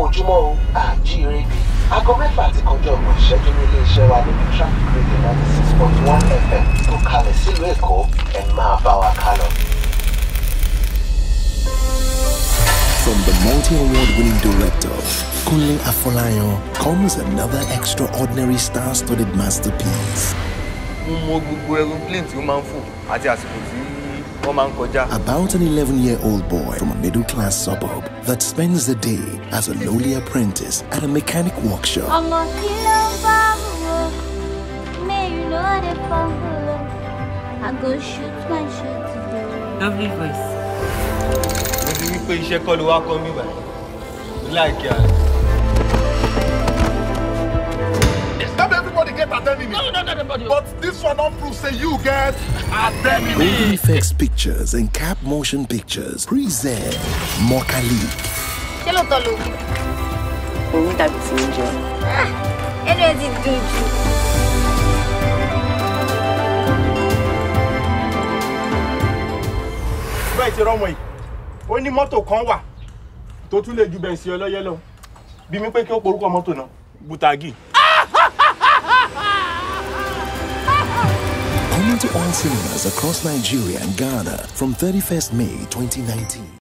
ojúmọ́ o àjíire bí aago mẹ́fà ti kọjá ọgbọ̀n ìṣẹ́jú ní iléeṣẹ́ wa níbi traffic radio ninety six point one fm tó kalẹ̀ sílùú èkó ẹ̀ máa bá wa ká lọ. From the multi-award winning director, Kunle Afolayan, comes another extraordinary star-studded masterpiece mo mọ gbogbo aeroplane tí ó máa ń fò àti àsìkò tí wọ́n máa ń kọjá. about an 11-year-old boy from a middle-class suburb that spends the day as a lowly apprentice at a mechanic workshop. ọmọ kí ló ń bá wò may you no dey fumble i go shoot my shot today. Lovely voice. mo ti wí pé iṣẹ́ kọ́ ló wá kọ́ mi báyìí láìkí àná. Not everybody get adenine. No, not everybody. But this one don't prove say you get adenine. Golden Effects Pictures and Cap Motion Pictures present Mokali. ṣé lóòótọ́ ló wí. Òun dàbí ti ń jẹun. ẹnu ẹ ti dùn jù. bẹ́ẹ̀ ti rọ́mọ yìí ó ní mọ́tò kan wà tó tún lè ju bẹ̀ǹsì ọlọ́yẹ lọ bí mi pé kí ó porúkọ mọ́tò náà butagi. Coming to all cinemas across Nigeria and Ghana from 31st May 2019.